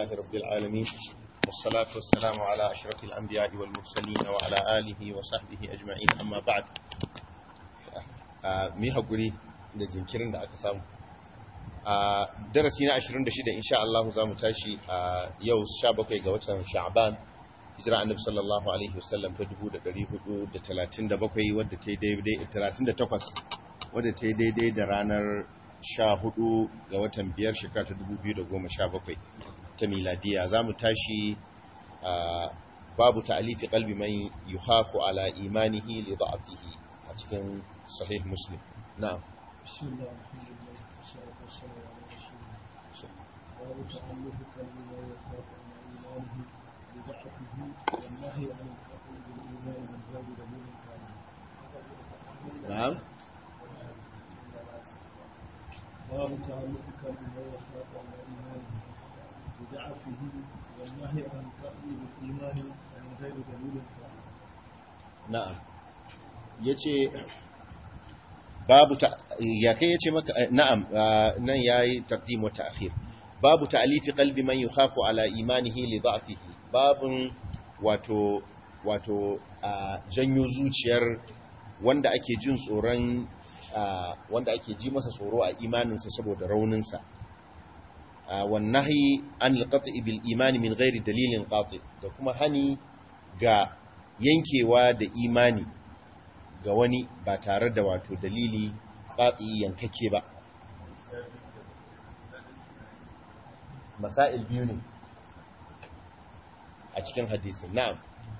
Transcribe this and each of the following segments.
لله رب العالمين والصلاة والسلام على أشرف الأنبياء والمرسلين وعلى آله وصحبه أجمعين أما بعد mi haƙuri da jinkirin da aka samu a darasi na 26 insha Allah za mu tashi a yau 17 ga watan sha'ban hijira annabi sallallahu alaihi wasallam ta 1437 wadda ta yi daidai 38 wadda ta yi daidai da ranar 14 ga watan biyar shekara ta 2017 ta miladiya za mu tashi a babu ta'alifi qalbi man yuhafu ala imanihi li da'afihi a cikin sahih muslim na'am بسم الله الحمد لله والصلاة والسلام على رسول الله باب تألف قلب ما يخاف عن إيمانه لضعفه والنهي عن الفقر بالإيمان من باب دليل كامل na'am باب تألف قلب ما يخاف عن إيمانه لضعفه والنهي عن الفقر بالإيمان من غير دليل كامل na'am yace babu ta ya kai yace maka na'am nan yayi taqdim wa ta'khir babu ta'lifi qalbi man yukhafu ala imanihi li dha'fihi babun wato wato janyo zuciyar wanda ake jin tsoron wanda ake ji masa tsoro a imaninsa saboda rauninsa wannahi an alqati bil imani min ghairi dalilin qati da kuma hani ga yankewa da imani ga wani ba tare da wato dalili qati yankake ba masail biyu ne a cikin hadisin na'am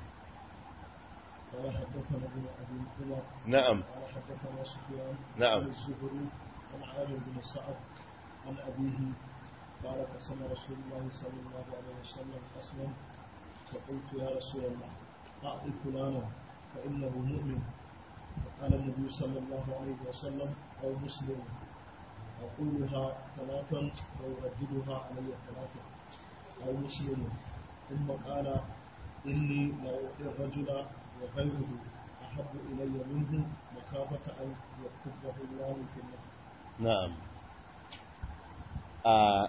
قال حدثنا ابن أبي عمر na'am قال حدثنا سفيان نعم. عن الزهري عن عامر بن سعد عن أبيه قال قسم رسول الله صلى الله عليه وسلم قسما فقلت يا رسول الله أعط فلانا فإنه مؤمن فقال النبي صلى الله عليه وسلم أو مسلم أقولها ثلاثا ويرددها علي ثلاثا أو مسلم ثم قال إني لأعطي الرجل وغيره أحب إلي منه مخافة أن يكبه الله في النار na'am a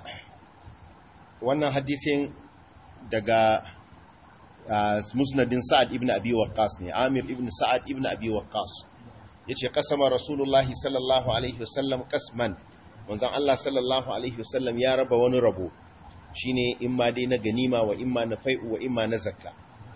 wannan hadisin daga ah, musnadin sa'ad ibn abi waqqas ne amir ibn sa'ad ibn abi waqqas yace qasama rasulullahi sallallahu alaihi wasallam qasman manzon Allah sallallahu alaihi wasallam ya raba wani rabo shine imma dai na ganima wa imma na fai'u wa imma na zakka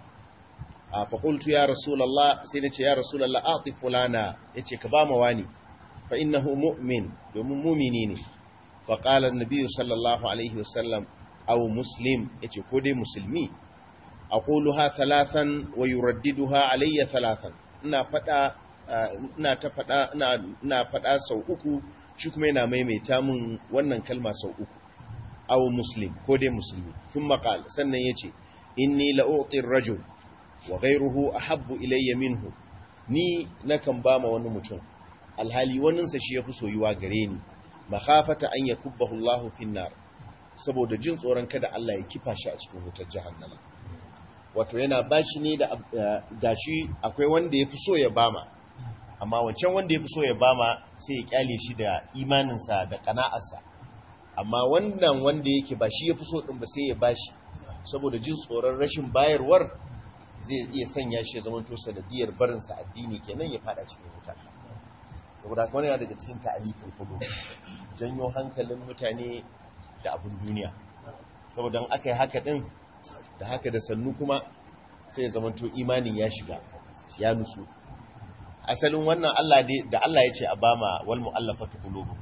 a faƙultu ya rasulallah sai na ce ya rasulallah a fulana ya ce ka ba ma wani fa innahu mu'min domin mumini ne faƙalar nabiyu sallallahu alaihi wasallam au muslim ya ce ko dai musulmi a ha talatan wa yuraddiduha alayya talatan ina faɗa ina ta faɗa ina faɗa sau uku shi kuma yana maimaita mun wannan kalma sau uku au muslim ko dai musulmi sun maƙal sannan ya ce inni la'u'tir rajul wa ghayruhu ahabbu ilayya minhu ni nakan ba ma wani mutum alhali waninsa shi yafi soyuwa gare ni makhafata an yakubbahu Allah fin nar saboda jin tsoron kada Allah ya kifa shi a cikin wutar jahannama wato yana bashi ne da gashi akwai wanda yafi so ya bama amma wancan wanda yafi so ya bama sai ya kyale shi da imaninsa da kana'arsa amma wannan wanda yake ba shi yafi so din ba sai ya bashi saboda jin tsoron rashin bayarwar zai iya sanya shi ya zama to sanadiyar barinsa addini kenan ya fada cikin wuta saboda haka wani daga cikin ta'alifin kudu janyo hankalin mutane da abin duniya saboda in aka yi haka din da haka da sannu kuma sai ya zama to imanin ya shiga ya nusu asalin wannan Allah dai da Allah ya ce a bama wal mu'allafatu qulubuhum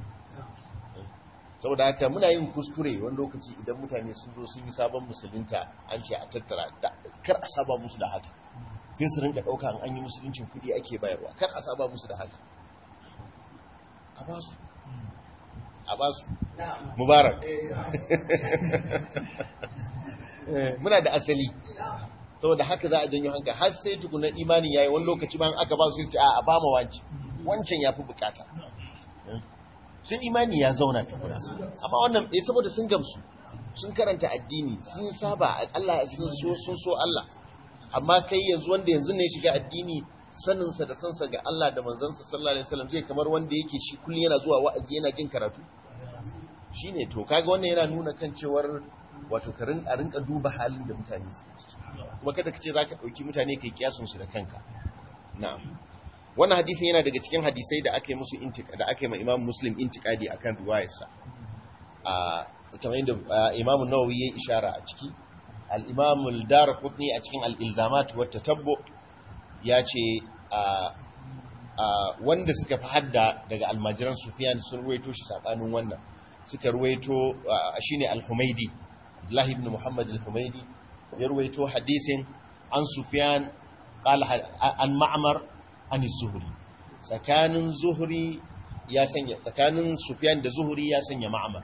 saboda haka muna yin kuskure wani lokaci idan mutane sun zo sun yi sabon musulunta an ce a tattara kar a saba musu da haka sai su rinka ɗauka an yi musuluncin kudi ake bayarwa kar a saba musu da haka a ba su a ba su mubarak muna da asali saboda haka za a janyo hanka har sai tukunan imanin yayi wani lokaci ban aka ba su sai a ba ma wancan wancan ya fi bukata sun imani ya zauna tukuna amma wannan eh saboda sun gamsu sun karanta addini sun saba Allah sun so sun so Allah amma kai yanzu wanda yanzu ne shiga addini saninsa da sansa ga Allah da manzansa sallallahu alaihi wasallam zai kamar wanda yake shi kullun yana zuwa wa'azi yana jin karatu shine to kaga wannan yana nuna kan cewar wato ka rin- a rinka duba halin da mutane suke ciki kuma kada ka ce za ka ɗauki mutane kai kiyasun su da kanka na'am wannan hadisin yana daga cikin hadisai da aka yi musu intika da aka yi ma imam muslim intikadi akan riwayarsa a kamar yadda ah, imam nawawi ya ishara a ciki al-imam al-darqutni a cikin al-ilzamat wa tatabbu ya ce a a wanda suka fi hadda daga almajiran sufyan sun ruwaito shi sabanin wannan suka ruwaito ah, shine al-humaidi abdullahi ibn muhammad al-humaidi ya ruwaito hadisin an sufyan qala ha- an ma'mar an zuhri tsakanin zuhri ya sanya tsakanin sufyan da zuhri ya sanya ma'mar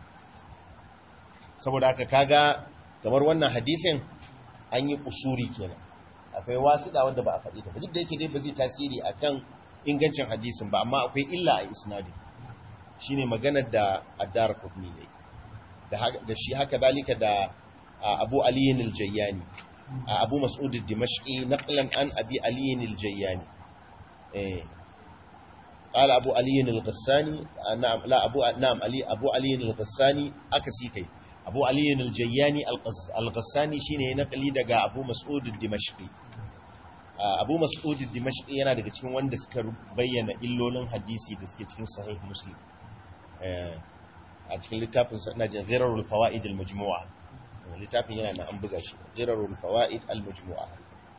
saboda haka kaga kamar wannan hadisin an yi kusuri kenan akwai wasiɗa wanda ba a faɗi ta ba duk da yake dai ba zai tasiri akan ingancin hadisin ba amma akwai illa a isnadin shine maganar da addar kudni yayi da haka- da shi haka zalika da a, Abu Ali al-Jayyani a Abu Mas'ud al-Dimashqi naqlan an Abi Ali al-Jayyani eh قال أبو علي الغساني آه، نعم لا أبو نعم علي أبو علي الغساني أكسي كي أبو علي الجياني الغس- الغساني شيني نقلي دقا أبو مسعود الدمشقي آه، أبو مسعود الدمشقي yana daga cikin wanda suka bayyana illolin hadisi da suke cikin sahih muslim Eh, a cikin littafin sa ina jin ghirarul fawaid al majmu'a littafin yana na an buga shi ghirarul fawaid al majmu'a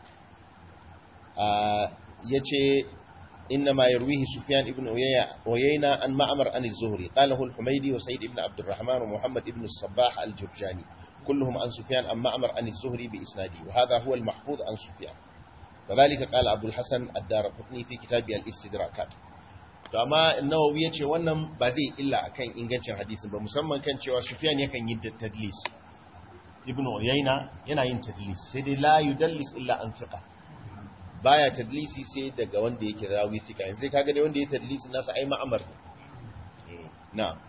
آه، yace إنما يرويه سفيان بن عيينة عن معمر عن الزهري قاله الحميدي وسيد بن عبد الرحمن ومحمد بن الصباح الجرجاني كلهم عن سفيان عن معمر عن الزهري بإسناده وهذا هو المحفوظ عن سفيان وذلك قال أبو الحسن الدار قطني في كتابه الاستدراكات amma nawawi ya ce wannan ba zai illa akan ingancin hadisin ba musamman kan cewa sufyan yakan yi tadlis ibnu uyayna yana yin tadlis sai dai la yudallis illa an thiqa baya tadlisi sai daga wanda yake rawi thika yanzu dai kaga dai wanda ya tadlisi nasa ai ma'amar ne Eh, na'am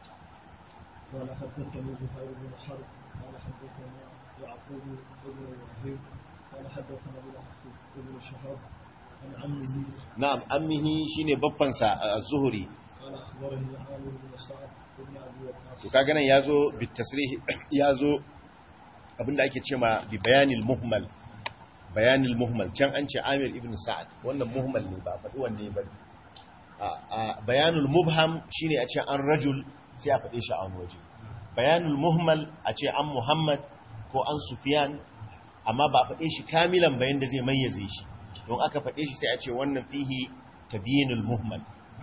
قال حدثني زهير بن حرب قال حدثنا يعقوب بن ابراهيم قال حدثنا ابن ابن شهاب عن عمه na'am ammihi shine babban sa az-zuhri قال اخبرني عامر بن سعد بن ابي to وقاص kaga nan yazo bit tasrih yazo abinda ake cewa bi bayanil muhmal bayanil muhmal can an ce Amir ibn Sa'ad wannan muhmal ne ba faɗi wanne ba a a bayanul mubham shine a ce an rajul sai a faɗe shi a wani waje bayanul muhmal a ce an Muhammad ko an Sufyan amma ba a faɗe shi kamilan bayan da zai mayyaze shi don aka faɗe shi sai a ce wannan fihi tabyinul muhmal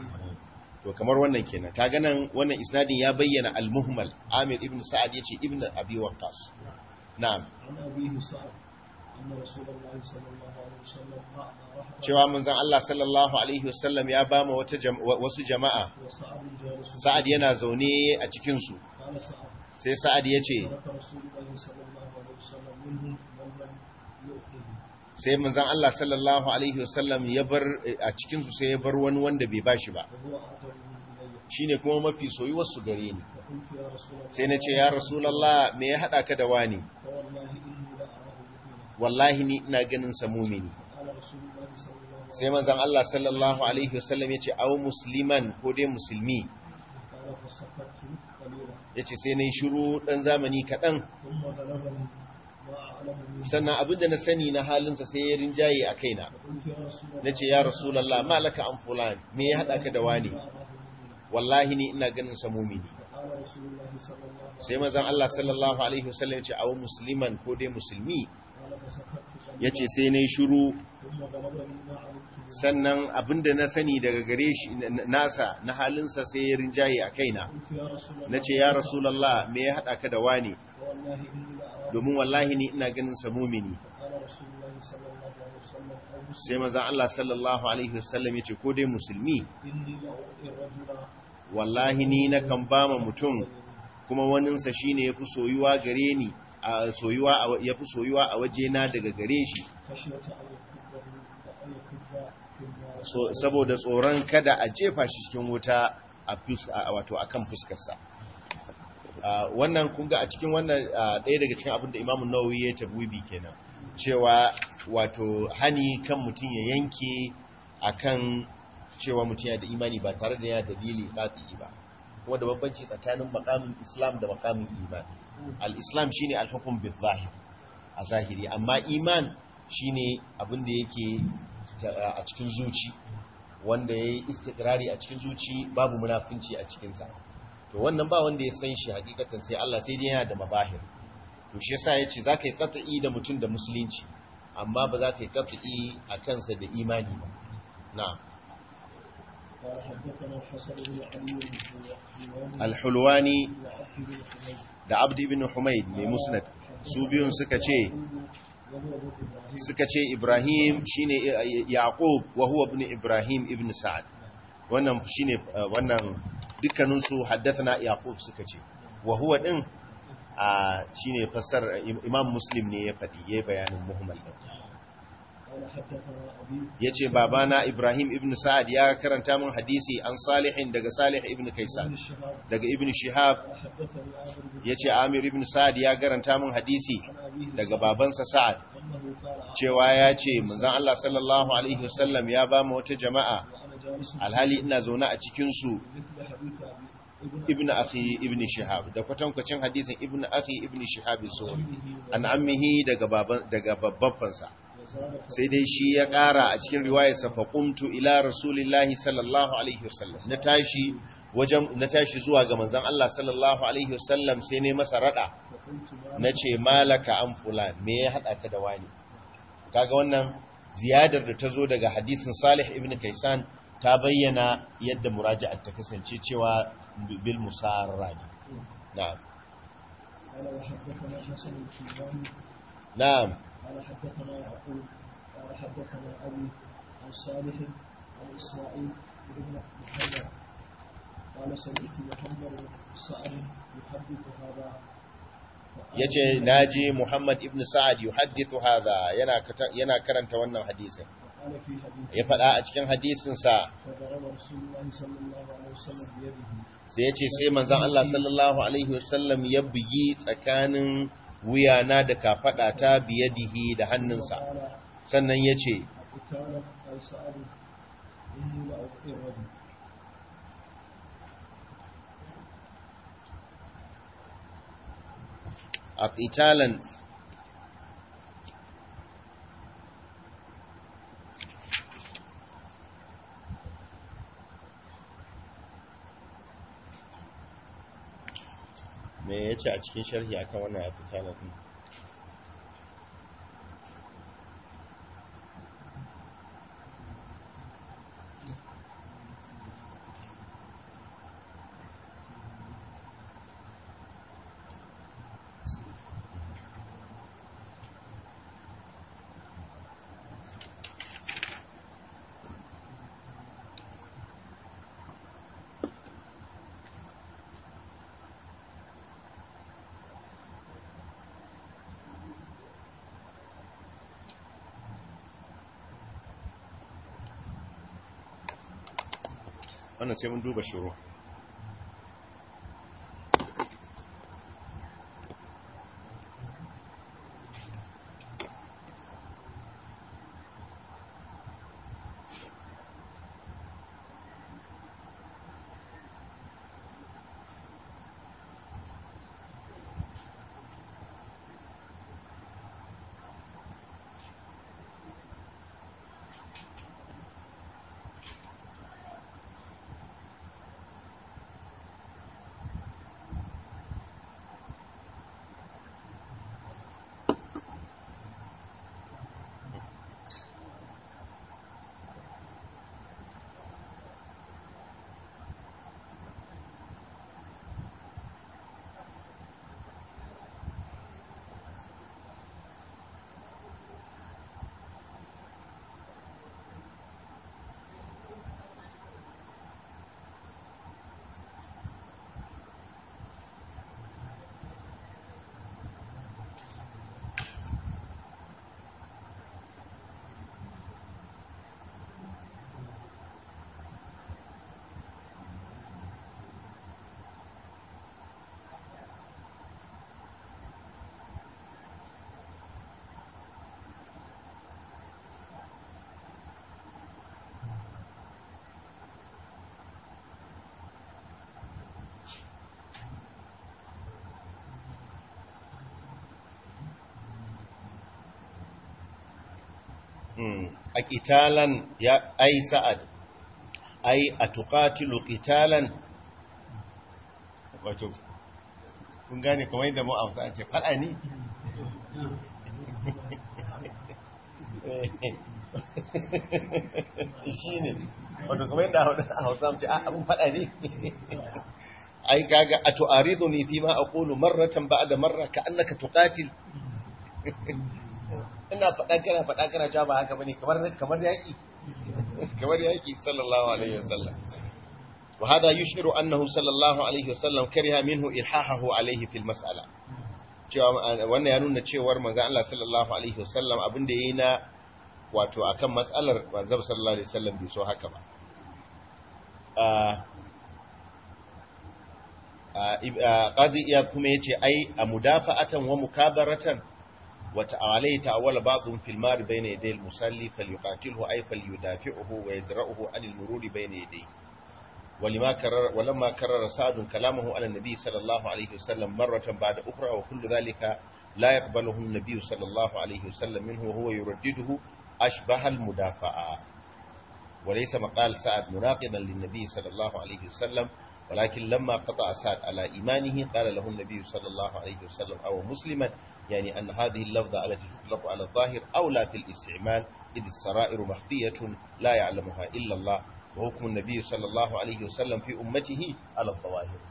to kamar wannan kenan kaga nan wannan isnadin ya bayyana al-muhmal Amir ibn Sa'ad yace ibn Abi Waqqas na'am عن ابيه سعد ان رسول الله صلى الله عليه وسلم اعطى رحمه cewa manzon Allah sallallahu alaihi wasallam ya bama wata jam- wa- wasu jama'a وسعد جالس Sa'ad yana zaune a cikin su قال سعد sai Sa'ad yace ترك رسول الله صلى الله عليه وسلم منهم من لم يؤته sai manzon Allah sallallahu alaihi wasallam ya bar a cikin su sai ya bar wani wanda bai bashi ba وهو اعجب من الي shine kuma mafi soyuwar su gare ni فقلت يا رسول الله sai na ce ya rasulullah me ya hada ka da wani فوالله اني لاراه مؤمنا wallahi ni ina ganin sa mumini قال رسول الله صلى الله عليه sai manzon Allah sallallahu alaihi wasallam yace au musliman ko dai musulmi قال فسكت قليلا yace sai nayi shiru dan zamani kadan ثم غلبني ما اعلم منه sannan abinda na sani na halinsa sai ya rinjaye a kaina فقلت يا رسول الله na ce ya rasulallah malaka an fulan me ya haɗa ka da wani لا اراه مؤمنا wallahi ni ina ganin sa mumini فقال رسول الله صلى الله عليه sai manzon Allah sallallahu alaihi wasallam ya ce awu musliman ko dai musulmi قال فسكت قليلا yace sai nayi shiru ثم غلبني ما علمت منه sannan abinda na sani daga gare shi nasa na halinsa sai ya rinjaye a kaina قلت يا رسول الله nace ya rasulallah me ya haɗa ka da wani فوالله اني لاراه domin wallahi ni ina ganin sa mumini قال رسول الله صلى الله عليه وسلم او مسلم sai manzon Allah sallallahu alaihi wasallam ya ce ko dai musulmi اني لاعطي الرجل wallahi ni na kan ba ma mutum kuma waninsa shi ne ya fi soyuwa gare ni a soyuwa ya fi soyuwa a wajena daga gare shi خشيه ان يكبه ان يكب في النار So- saboda tsoron kada a jefa shi cikin wuta a fus- a- wato a kan fuskarsa Ah, wannan kunga a cikin wannan ah, ɗaya daga cikin abin da imamun nawawi ya tabbibi kenan cewa wato hani kan mutum ya yanke akan cewa mutum yana da imani ba tare da yana dalili qati ba kuma da bambanci tsakanin makamin islam da makamin iman al-islam shine al-hukm bil zahir a zahiri amma iman shine abin da yake a cikin zuci wanda yayi istiqrari a cikin zuci babu munafinci a cikin sa to wannan ba wanda ya san shi hakikatan sai Allah sai dai yana da mabahir to shi yasa yace zaka yi qat'i da mutum da musulunci amma ba za ka yi qat'i a kansa da imani ba na'am قال حدثنا الحسن بن علي الحلواني al-hulwani وعبد بن حميد da abd ibn humayd mai musnad su biyun suka ce وهو ابن ابراهيم suka ce ibrahim shine yaqub wa huwa ibn ibrahim ibn sa'ad wannan shine uh, wannan dukkanin su haddathana yaqub suka ce wa huwa din a shine fassar imam muslim ne ya fadi yayi bayanin muhammad din قال حدثنا ابي yace babana ibrahim ibn sa'ad ya karanta min hadisi an salihin daga salih ibn بن kaisan الشهاب daga ibn shihab قال حدثني عامر بن yace amir ibn sa'ad ya karanta min hadisi عن ابيه daga babansa sa'ad انه قال cewa ya ce manzon Allah sallallahu alaihi wasallam ya ba mu wata jama'a وانا جالس alhali ina zaune a cikin su مثل حديث ابي ابن ibnu akhi ibnu shihab da kwatankwacin hadisin ibnu akhi ibnu shihab zuhri امه an ammihi daga baban daga babbansa وزاد sai dai shi ya ƙara a cikin riwayarsa fa qumtu ila rasulillahi sallallahu alaihi wasallam na tashi wajen na tashi zuwa ga manzon Allah sallallahu alaihi wasallam sai ne masa rada فقلت ما nace malaka an fulan me ya hada ka da wani kaga wannan ziyadar da ta zo daga hadisin Salih ibn Kaisan ta bayyana yadda muraja'ar ta kasance cewa bil musarra ne na'am قال وحدثنا حسن الكيلاني na'am قال حدثنا يعقوب قال حدثنا ابي عن صالح عن اسماعيل بن محمد قال سمعت محمد بن سعد يحدث هذا yace naji Muhammad ibn Sa'ad yuhaddithu hadha yana kata- yana karanta wannan hadisin وقال في حديث ya faɗa a cikin hadisin sa فضرب رسول الله صلى الله عليه وسلم بيده sai yace sai manzon Allah sallallahu alaihi wasallam ya bugi tsakanin wuyana da kafada ta biyadihi da hannunsa وقال sannan yace قتالا قال سعد اني لاوقي الرجل aqitalan me yace a cikin sharhi akan wannan aqitalan din wannan sai mun duba shuru a ƙitalan ya ai sa'ad ai a tuƙatilu ƙitalan wato kun gane kamar yadda mu a ce faɗa ne shi ne wato kamar yadda a hausa ce abin faɗa ne ai gaga a tu'aridu ne fi ma a ƙulu marratan ba da marra ka annaka tuƙatil ina faɗa kana faɗa kana cewa ba haka bane kamar kamar yaki kamar yaki sallallahu alaihi wasallam wa hada yushiru annahu sallallahu alaihi wasallam kariha minhu ilhahahu alaihi fil mas'ala cewa wannan ya nuna cewar manzon Allah sallallahu alaihi wasallam abin da yayi na wato akan mas'alar manzon sallallahu alaihi wasallam bai so haka ba qadi iyad kuma yace ai a mudafa'atan wa mukabaratan وعليه تأول بعضهم في المار بين يدي المصلي فليقاتله أي فليدافعه ويدرأه عن المرور بين يديه ولما كرر ولما كرر سعد كلامه على النبي صلى الله عليه وسلم مرة بعد أخرى وكل ذلك لا يقبله النبي صلى الله عليه وسلم منه وهو يردده أشبه المدافعة وليس مقال سعد مناقضا للنبي صلى الله عليه وسلم ولكن لما قطع سعد على إيمانه قال له النبي صلى الله عليه وسلم أو مسلما يعني أن هذه اللفظة التي تطلق على الظاهر أولى في الاستعمال إذ السرائر مخفية لا يعلمها إلا الله وحكم النبي صلى الله عليه وسلم في أمته على الظواهر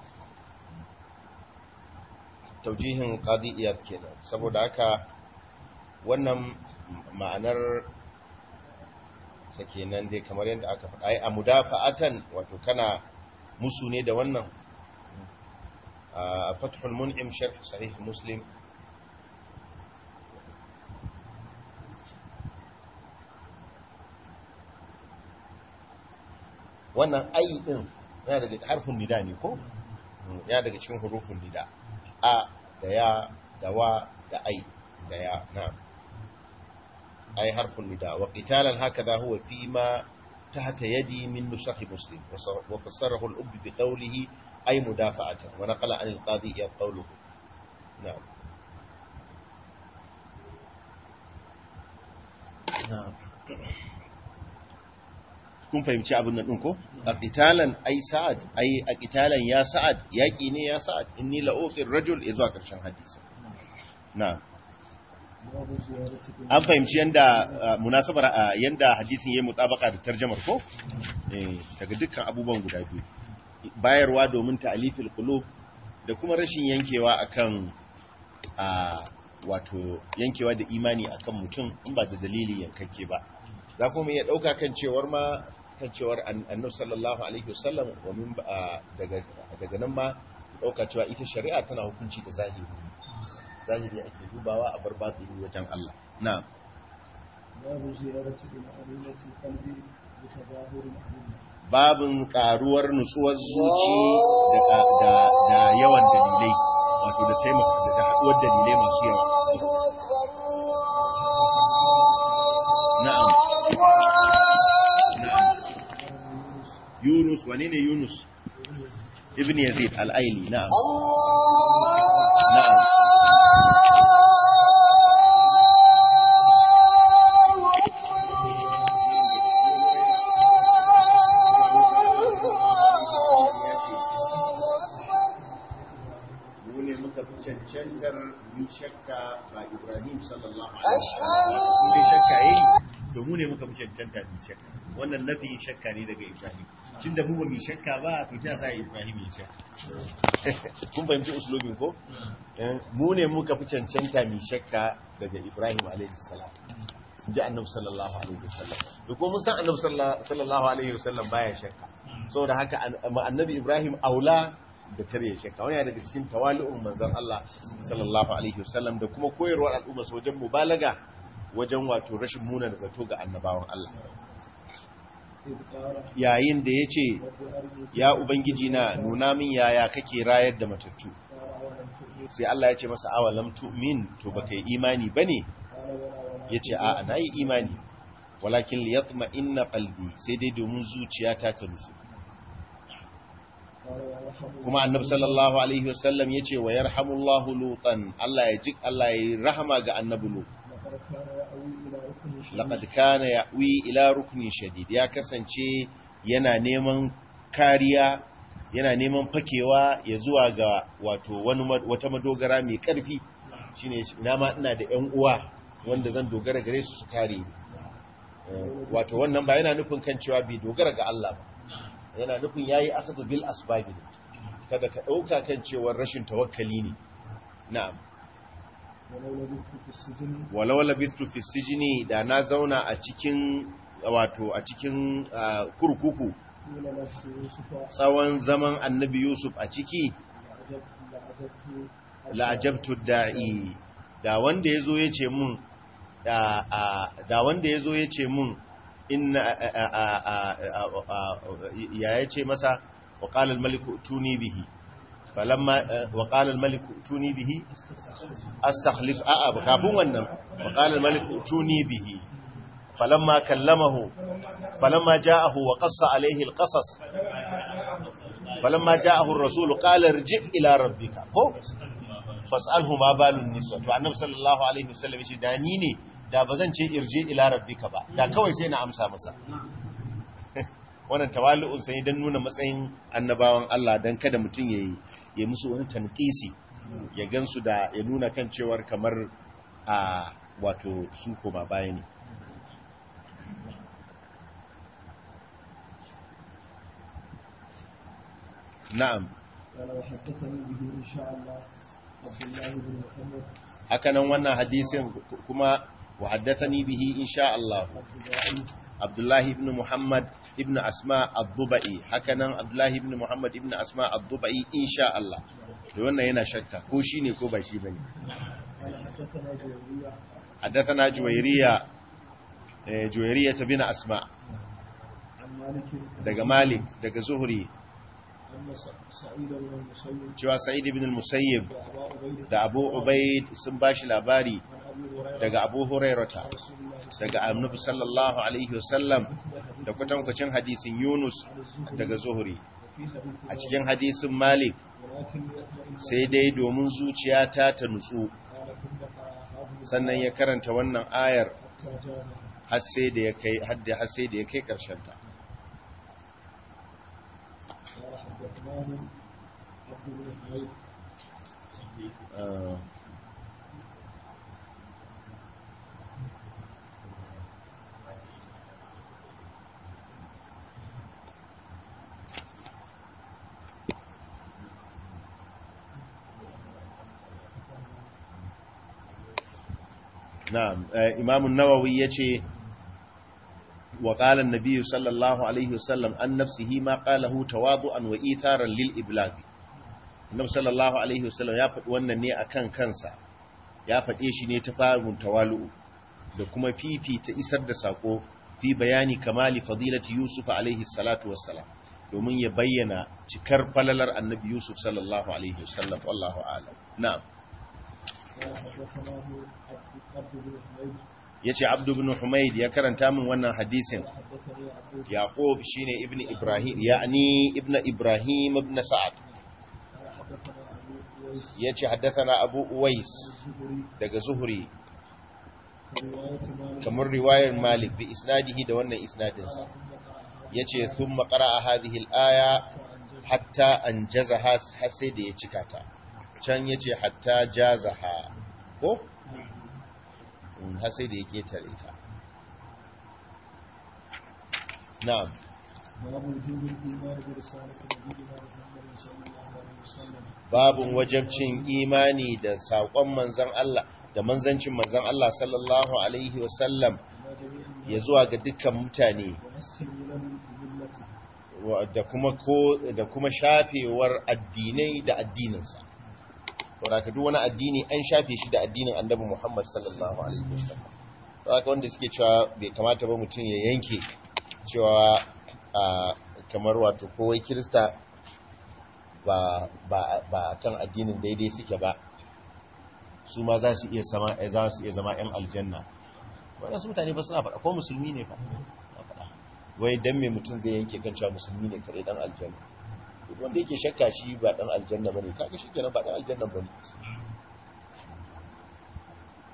توجيه قاضي إياد كده saboda haka wannan ma'anar sakenan dai kamar yadda aka faɗa ai a mudafa'atan wato kana musu ne da wannan a fathul mun'im sharh sahih muslim wannan ayi din yana daga harfin nida ne ko yana daga cikin hurufin nida a da ya da wa da ai da ya na ai harfin nida wa qitalan hakaza huwa fi ma tahta yadi min nusakh muslim wa fassarahu al-ubb bi qawlihi ay mudafa'atan wa naqala an al-qadi ya qawluhu na'am na'am kun fahimci abin nan ɗin ko? a ƙitalan ai sa'ad ai a ƙitalan ya sa'ad yaƙi ne ya sa'ad inni la'oƙin rajul ya zuwa ƙarshen hadisa na an fahimci yadda munasabar yadda hadisin ya yi mutabaka da tarjamar ko? daga dukkan abubuwan guda biyu bayarwa domin ta'alifil qulub da kuma rashin yankewa akan wato yankewa da imani akan mutum in ba da dalili yankakke ba za kuma iya ɗauka kan cewar ma kan cewar annabi sallallahu alaihi wasallam wamin daga daga nan ma ɗauka cewa ita shari'a tana hukunci da zahiri zahiri ake dubawa a bar batini wajen Allah na babu ziyarati bil arinati qalbi bi tadahur al babin karuwar nutsuwar zuci da da yawan dalilai wato da taimaka da haɗuwar dalilai masu yawa na'am Yunus wane ne Yunus ibn Yazid al-Aili na'am na'am Mune muka fi cancantar yi shakka ba Ibrahim sallallahu alaihi wasallam ne shakka yi to mu ne muka fi cancanta yi shakka wannan nafiyin shakka ne daga Ibrahim tunda mu ba mu shakka ba to ta za Ibrahim ya shakka kun fahimci uslubin ko mu ne muka fi cancanta mu shakka daga Ibrahim alaihi salam ji annabi sallallahu alaihi wasallam da kuma mun san annabi sallallahu alaihi wasallam baya shakka saboda haka annabi Ibrahim aula da kare shakka wani daga cikin tawali'un manzon Allah sallallahu alaihi wasallam da kuma koyarwar al'umma wajen mubalaga wajen wato rashin muna da zato ga annabawan Allah yayin da ya ce ya ubangiji na nuna min yaya kake rayar da matattu sai Allah ya ce masa awalam tu'min to baka yi imani bane ya ce a'a na yi imani walakin liyatma inna qalbi sai dai domin zuciyata ta nutsu kuma annabi sallallahu alaihi wasallam ya ce wa yarhamullahu lutan Allah ya ji Allah ya rahama ga annabi lut ركن شديد laqad kana ya'wi ila ruknin shadid ya kasance yana neman kariya yana neman fakewa ya zuwa ga wato wani ma- wata madogara mai karfi shine ina ma ina da ƴan uwa wanda zan dogara gare su su kare ni Eh, wato wannan ba yana nufin kan cewa bai dogara ga Allah ba yana nufin yayi akhdhu bil asbab ne kada ka dauka kan cewa rashin tawakkali ne na'am ولو لبثت في السجن walau labittu fi sijini da na zauna a cikin wato a cikin ah, kurkuku طول نفس يوسف tsawon zaman annabi yusuf a ciki لعجبت لعجبت la'ajabtu da'i da wanda yazo yace mun da a- da wanda yazo yace mun inna a- a- a- a- a- a- ya yace masa wa qala al-maliku tuni bihi falamma wa qala al-maliku tuni bihi astakhlif a'a ba kafin wannan wa qala al-maliku tuni bihi falamma kallamahu falamma ja'ahu wa qassa alayhi al-qasas falamma ja'ahu ar-rasul qala irji' ila rabbika ko fas'alhu ma balun niswa to annabi sallallahu alaihi wasallam yace da ni ne da bazan ce irji ila rabbika ba da kawai sai na amsa masa wannan tawali'un sai dan nuna matsayin annabawan Allah dan kada mutun yayi ya musu wani tanqisi ya gansu da ya nuna kan cewar kamar a wato su koma baya ne na'am قال وحدثني به إن شاء الله عبد الله بن محمد hakanan wannan hadisin kuma wa haddathani bihi insha Allah الضباعي Abdullahi ibn Muhammad ibn Asma ad-Dubai hakanan Abdullahi ibn Muhammad ibn Asma ad-Dubai insha Allah da wannan yana shakka ko shine ko ba shi bane قال حدثنا جويرية haddathana Juwayriya eh Juwayriya bin Asma عن مالك daga Malik daga Zuhri أن س- سعيد بن المسيب cewa Sa'id ibn al-Musayyib وأبا عبيدة da Abu Ubaid sun bashi labari عن أبي هريرة daga Abu Hurairata رسول الله صلى daga Annabi sallallahu alaihi wasallam da kwatankwacin hadisin Yunus الله daga Zuhri وفي حديث a cikin hadisin Malik ولكن يطمئن sai dai domin zuciyata ta nutsu قال ثم قرأ هذه sannan ya karanta wannan ayar حتى جاء har sai da ya kai hadda har sai da ya kai karshen ta قال حدثناه عبد بن حميد Ah, na'am eh, imam an-nawawi yace wa qala an-nabiy sallallahu alaihi wasallam an nafsihi ma qalahu tawadu'an wa itharan lil iblag annabi sallallahu alaihi wasallam ya faɗi wannan ne akan kansa ya faɗe shi ne ta farin tawalu da kuma fifita isar da sako fi bayani kamali fadilati yusuf alaihi salatu wassalam domin ya bayyana cikar falalar annabi yusuf sallallahu alaihi wasallam wallahu a'lam na'am قال حدثناه عبد عبد بن حميد yace abdu ibn humayd ya karanta min wannan hadisin قال حدثني عبد yaqub shine ibn ibrahim ya'ni ibn ibrahim ibn sa'ad قال حدثنا أبو أويس yace haddathana abu uwais الزهري daga zuhri رواية مالك kamar riwayar malik bi isnadihi da wannan isnadin sa قال ثم قرأ هذا yace thumma qara'a hadhihi al-aya فأنجز hatta anjazaha har sai da ya cika ta can yace hatta jazaha ko Mm, har sai da ya ketare ta na'am باب وجوب الإيمان برسالة نبينا محمد صلى الله عليه وسلم babun wajabcin imani da saƙon manzan Allah da manzancin manzan Allah sallallahu alaihi wasallam إلى جميع الناس ya zuwa ga dukkan mutane ونسخ الملل بملته wa- da kuma ko da kuma shafewar addinai da addininsa saboda duk wani addini an shafe shi da addinin annabi Muhammad sallallahu alaihi wasallam saboda wanda suke cewa bai kamata ba mutum ya yanke cewa a, kamar wato kowai kirista ba ba ba kan addinin daidai suke ba su ma za su iya zama za su iya zama ƴan aljanna wannan su mutane ba suna faɗa ko musulmi ne fa suna faɗa wai dan me mutum zai yanke kan cewa musulmi ne kare dan aljanna duk wanda yake shakka shi ba dan aljanna bane kaga shi kenan ba dan aljanna bane to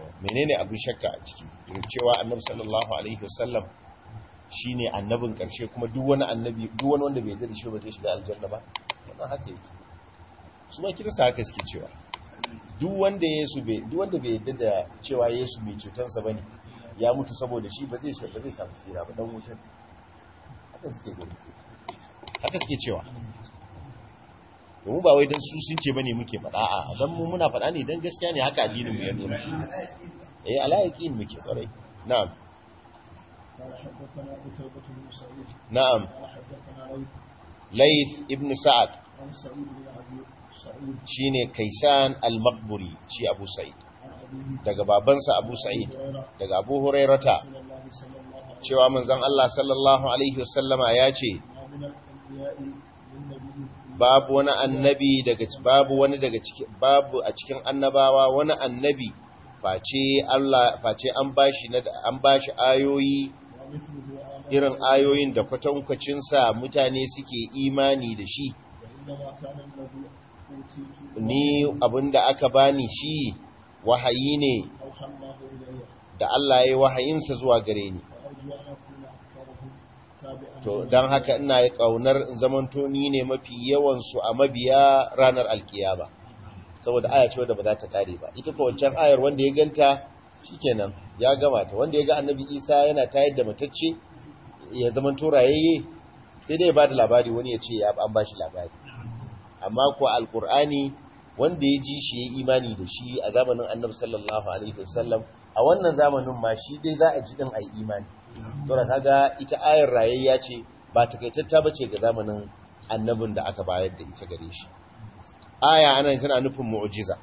menene abin shakka a ciki cewa annabi sallallahu alaihi wasallam shine annabin karshe kuma duk wani annabi duk wani wanda bai yarda da shi ba zai shiga aljanna ba wannan haka yake su ma kirista haka suke cewa duk wanda Yesu bai duk wanda bai yarda da cewa Yesu mai cutansa bane ya mutu saboda shi ba zai ba zai samu tsira ba dan wutar haka suke gani haka suke cewa domin ba wai don su sun ce bane muke faɗa a don mu muna faɗa ne don gaskiya ne haka addinin mu ya nuna eh alayakin muke kwarai na'am قال حدثنا قتيبة بن سعيد na'am قال حدثنا ليث Layth ibn Sa'ad عن سعيد بن أبي سعيد shine Kaisan al-Maqburi shi Abu Sa'id عن أبيه daga babansa Abu Sa'id هريرة daga Abu Hurairata رسول الله صلى الله عليه cewa manzon Allah sallallahu alaihi wasallama ya ce وسلم من الأنبياء من نبي babu wani annabi daga babu wani daga cikin babu a cikin annabawa wani annabi face Allah face an bashi na an bashi ayoyi ومثله آمن irin ayoyin da kwatankwacin sa mutane suke imani da shi وإنما كان الذي أوتيت ni abinda aka bani shi wahayi ne أوحى الله إلي da Allah ya yi wahayinsa zuwa gare ni وأرجو أن أكون أكثرهم تابعا to don haka ina yi kaunar in zamanto ni ne mafi yawan su a mabiya ranar alkiyama saboda aya ce wadda ba za ta kare ba ita ko wancan ayar wanda ya ganta shikenan ya gama ta wanda ya ga annabi Isa yana tayar da matacce ya zamanto rayayye sai dai ya bada labari wani ya ce ya an bashi labari amma ko alkur'ani wanda ya ji shi ya imani da shi a zamanin annabi sallallahu alaihi wasallam a wannan zamanin ma shi dai za a ji din ai imani saboda kaga ita ayar rayayya ce ba takaitatta bace ga zamanin annabin da aka bayar da ita gare shi aya ana tana nufin mu'jiza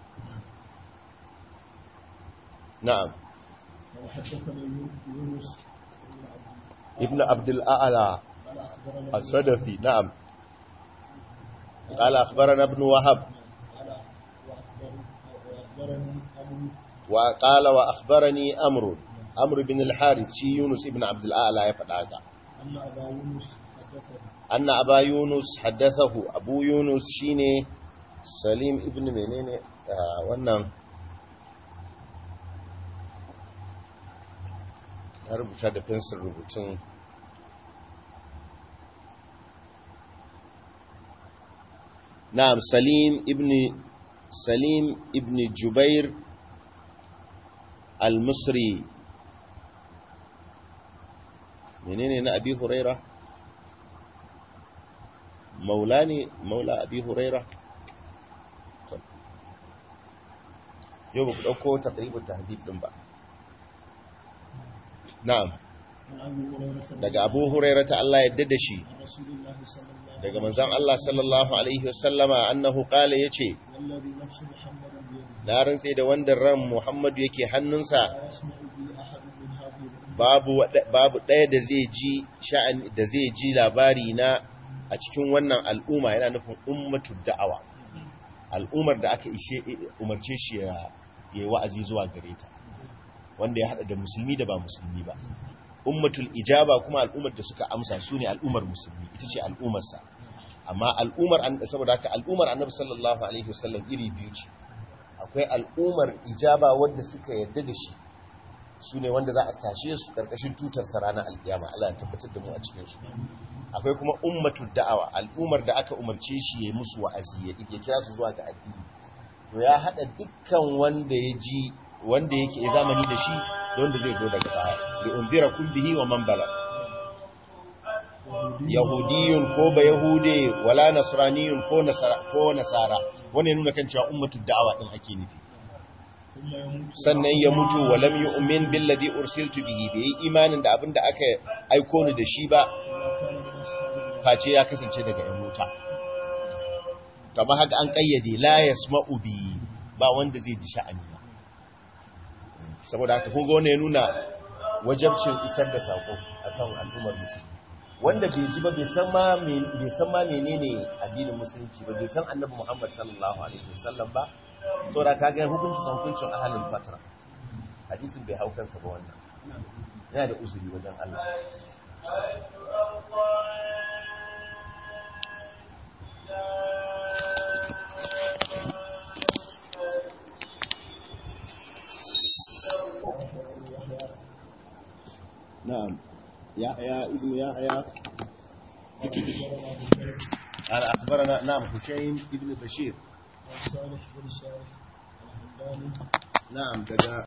na'am وحدثني يونس بن عبد ibn abdul a'la قال أخبرنا as-sadafi na'am قال أخبرنا ابن وهب قال وأخبرني وأخبرني أبو وقال وأخبرني أمر أمر بن الحارث شي يونس ابن عبد الأعلى يفدعك أن أبا يونس حدثه أن أبا يونس حدثه أبو يونس شيني سليم ابن منين آه wannan ya rubuta da fensir rubutun na'am salim ibn salim ibn jubair al-misri menene na abi huraira maula ne maula abi huraira yau ba ku ɗauko taƙribin tahdib ɗin ba na'am عن أبي هريرة daga abu huraira ta Allah yadda da shi عن رسول الله صلى الله عليه daga manzan Allah sallallahu alaihi wasallama annahu qala yace وسلم والذي نفس محمد بيده na rantse da wanda ran Muhammadu yake hannunsa لا يسمع بي أحد من هذه الأمة babu wada- babu ɗaya da zai ji sha'ani da zai ji labari na a cikin wannan al'umma yana nufin ummatud da'awa al'ummar da aka ishe umarce shi ya yi wa'azi zuwa gare ta wanda ya hada da musulmi da ba musulmi ba ummatul ijaba kuma al'ummar da suka amsa su ne al'ummar musulmi ita ce al'ummarsa amma al'ummar an saboda haka al'ummar annabi sallallahu alaihi wasallam iri biyu ce akwai al'ummar ijaba wanda suka yarda da shi su ne wanda za a tashe su karkashin tutar sa ranar alkiyama Allah ya tabbatar da mu a cikin su akwai kuma ummatul da'awa al'ummar da aka umarce shi ya yi musu wa'azi ya ya kira su zuwa ga addini to ya hada dukkan wanda ya ji wanda yake ya zamani da shi da wanda zai zo daga baya li unzirakum bihi wa man bala yahudiyun ko ba yahude wala nasraniyun ko nasara ko nasara wannan ya nuna kan cewa ummatul da'awa din ake nufi ثم يموت sannan ya mutu wa lam yu'min billadhi ursiltu bihi bai yi imanin da abinda aka aiko ni da shi ba ولا كان من أصحاب النار face ya kasance daga yan wuta kamar haka an kayyade la yasma'u bi ba wanda zai ji sha'ani ba saboda haka kun ga wannan ya nuna wajabcin isar da sako akan al'ummar musulmi wanda bai ji ba bai san ma me- bai san ma menene addinin musulunci ba bai san annabi Muhammad sallallahu alaihi wasallam ba saboda kaga hukuncin hukuncin ahlul fatra hadisin bai hau kansa ba wannan yana da uzuri wajen Allah na'am yahya ibn yahya قال أخبرنا بكير قال اخبرنا نعم هشيم ibn bashir عن صالح بن صالح الهمداني na'am daga